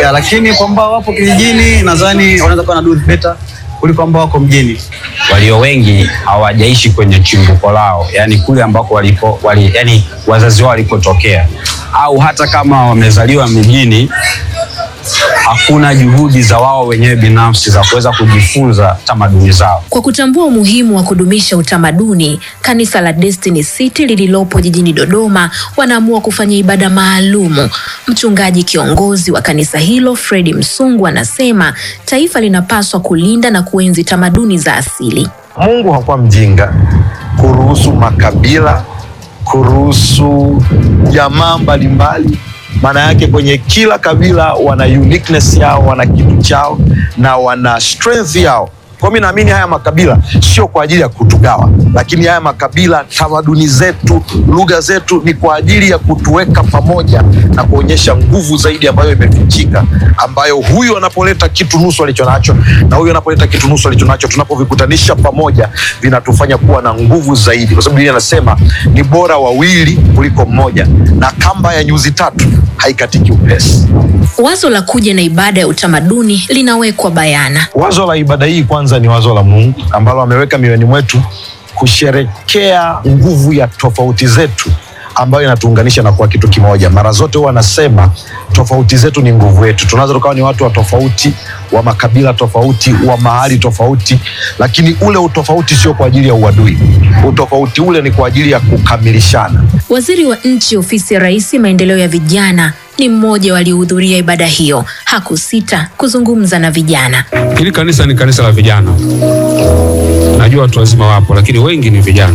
ya, lakini kwa ambao wapo kijijini nadhani wanaweza kuwa na do better kuliko ambao wako mjini. walio wengi hawajaishi kwenye chimbuko lao, yani kule ambako walipo, wali, yani wazazi wao walipotokea, au hata kama wamezaliwa mijini, hakuna juhudi za wao wenyewe binafsi za kuweza kujifunza tamaduni zao. Kwa kutambua umuhimu wa kudumisha utamaduni, kanisa la Destiny City lililopo jijini Dodoma wanaamua kufanya ibada maalumu. Mchungaji kiongozi wa kanisa hilo Fredi Msungu anasema taifa linapaswa kulinda na kuenzi tamaduni za asili. Mungu hakuwa mjinga kuruhusu makabila, kuruhusu jamaa mbalimbali. Maana yake kwenye kila kabila wana uniqueness yao, wana kitu chao na wana strength yao. Kwa mimi naamini haya makabila sio kwa ajili ya kutugawa, lakini haya makabila, tamaduni zetu, lugha zetu ni kwa ajili ya kutuweka pamoja na kuonyesha nguvu zaidi ambayo imefichika, ambayo huyu anapoleta kitu nusu alicho nacho na huyu anapoleta kitu nusu alicho nacho, tunapovikutanisha pamoja vinatufanya kuwa na nguvu zaidi, kwa sababu Biblia inasema ni bora wawili kuliko mmoja, na kamba ya nyuzi tatu haikatiki upesi. Wazo la kuja na ibada ya utamaduni linawekwa bayana. Wazo la ibada hii kwanza ni wazo la Mungu ambalo ameweka mioyoni mwetu kusherekea nguvu ya tofauti zetu ambayo inatuunganisha na kuwa kitu kimoja. Mara zote huwa anasema tofauti zetu ni nguvu yetu. Tunaweza tukawa ni watu wa tofauti, wa makabila tofauti, wa mahali tofauti, lakini ule utofauti sio kwa ajili ya uadui. Utofauti ule ni kwa ajili ya kukamilishana. Waziri wa Nchi, Ofisi ya Rais, Maendeleo ya Vijana ni mmoja waliohudhuria ibada hiyo. Hakusita kuzungumza na vijana. Hili kanisa ni kanisa la vijana. Najua watu wazima wapo, lakini wengi ni vijana.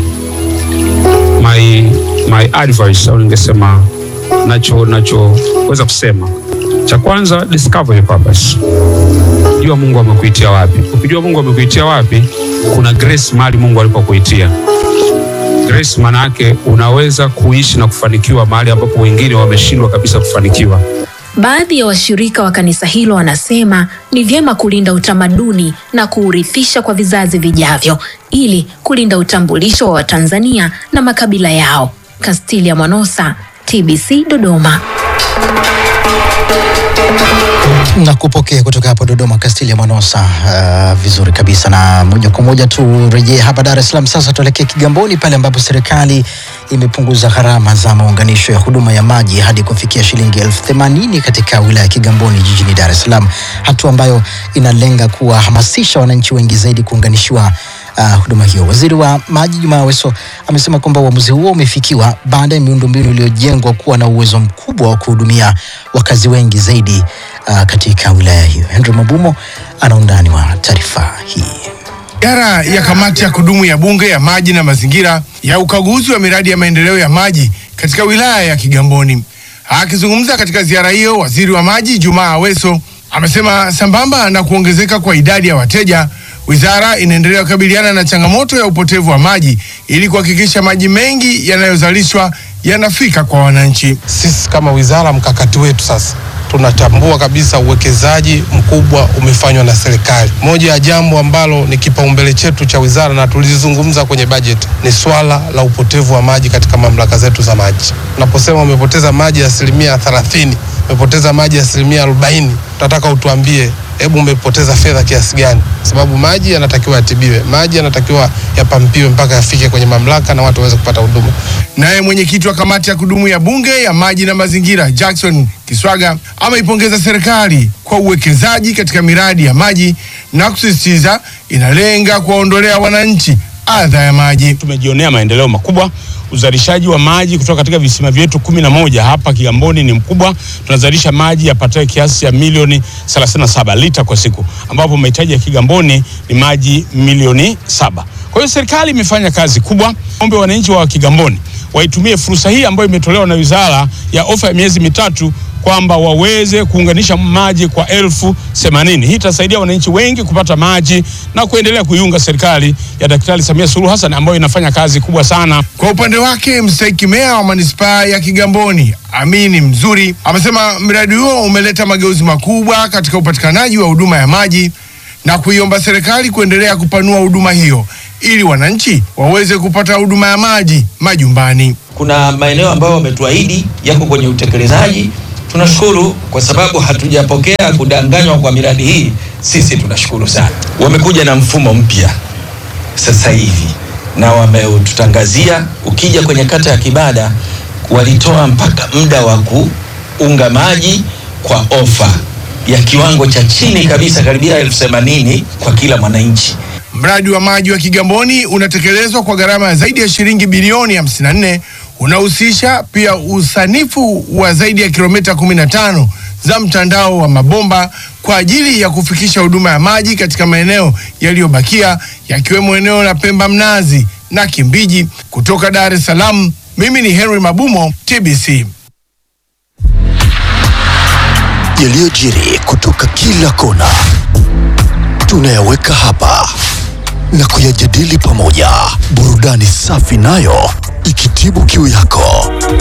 My, my advice au ningesema nacho nachoweza kusema cha kwanza, discover your purpose. Jua Mungu amekuitia wapi. Ukijua Mungu amekuitia wapi, kuna grace mahali Mungu alipokuitia. Grace maana yake unaweza kuishi na kufanikiwa mahali ambapo wengine wameshindwa kabisa kufanikiwa. Baadhi ya washirika wa kanisa hilo wanasema ni vyema kulinda utamaduni na kuurithisha kwa vizazi vijavyo ili kulinda utambulisho wa Watanzania na makabila yao. Castilia Mwanosa, TBC Dodoma. na kupokea kutoka hapo Dodoma, Castilia Mwanosa. Uh, vizuri kabisa, na moja kwa moja turejee hapa Dar es Salaam. Sasa tuelekee Kigamboni pale ambapo serikali imepunguza gharama za maunganisho ya huduma ya maji hadi kufikia shilingi elfu themanini katika wilaya ya Kigamboni jijini Dar es Salaam, hatua ambayo inalenga kuwahamasisha wananchi wengi zaidi kuunganishiwa uh, huduma hiyo. Waziri wa maji Juma Aweso amesema kwamba uamuzi huo umefikiwa baada ya miundombinu iliyojengwa kuwa na uwezo mkubwa wa kuhudumia wakazi wengi zaidi uh, katika wilaya hiyo. Henry Mabumo ana undani wa taarifa hii. Ziara ya kamati ya kudumu ya bunge ya maji na mazingira ya ukaguzi wa miradi ya maendeleo ya maji katika wilaya ya Kigamboni. Akizungumza katika ziara hiyo, waziri wa maji Juma Aweso amesema sambamba na kuongezeka kwa idadi ya wateja, wizara inaendelea kukabiliana na changamoto ya upotevu wa maji ili kuhakikisha maji mengi yanayozalishwa yanafika kwa wananchi. Sisi kama wizara, mkakati wetu sasa tunatambua kabisa uwekezaji mkubwa umefanywa na serikali. Moja ya jambo ambalo ni kipaumbele chetu cha wizara na tulizungumza kwenye bajeti ni swala la upotevu wa maji katika mamlaka zetu za maji. Unaposema umepoteza maji asilimia thelathini, umepoteza maji asilimia arobaini, tunataka utuambie hebu umepoteza fedha kiasi gani? Sababu maji yanatakiwa yatibiwe, maji yanatakiwa yapampiwe mpaka yafike kwenye mamlaka na watu waweze kupata huduma. Naye mwenyekiti wa kamati ya kudumu ya bunge ya maji na mazingira Jackson Kiswaga ameipongeza serikali kwa uwekezaji katika miradi ya maji na kusisitiza inalenga kuwaondolea wananchi adha ya maji. Tumejionea maendeleo makubwa. Uzalishaji wa maji kutoka katika visima vyetu kumi na moja hapa Kigamboni ni mkubwa. Tunazalisha maji yapatayo kiasi ya milioni 37 lita kwa siku, ambapo mahitaji ya Kigamboni ni maji milioni saba. Kwa hiyo serikali imefanya kazi kubwa. Ombe wananchi wa Kigamboni waitumie fursa hii ambayo imetolewa na wizara ya ofa ya miezi mitatu kwamba waweze kuunganisha maji kwa elfu themanini. Hii itasaidia wananchi wengi kupata maji na kuendelea kuiunga serikali ya Daktari Samia Suluhu Hassan ambayo inafanya kazi kubwa sana. Kwa upande wake mstahiki meya wa manispaa ya Kigamboni Amini Mzuri amesema mradi huo umeleta mageuzi makubwa katika upatikanaji wa huduma ya maji na kuiomba serikali kuendelea kupanua huduma hiyo ili wananchi waweze kupata huduma ya maji majumbani. Kuna maeneo ambayo wametuahidi yako kwenye utekelezaji Tunashukuru kwa sababu hatujapokea kudanganywa kwa miradi hii. Sisi tunashukuru sana. Wamekuja na mfumo mpya sasa hivi na wametutangazia, ukija kwenye kata ya Kibada walitoa mpaka muda wa kuunga maji kwa ofa ya kiwango cha chini kabisa, karibia elfu themanini kwa kila mwananchi. Mradi wa maji wa Kigamboni unatekelezwa kwa gharama ya zaidi ya shilingi bilioni 54. Unahusisha pia usanifu wa zaidi ya kilomita 15 za mtandao wa mabomba kwa ajili ya kufikisha huduma ya maji katika maeneo yaliyobakia yakiwemo eneo la Pemba Mnazi na Kimbiji. Kutoka Dar es Salaam, mimi ni Henry Mabumo, TBC. yaliyojiri kutoka kila kona tunayaweka hapa na kuyajadili pamoja, burudani safi nayo ikitibu kiu yako.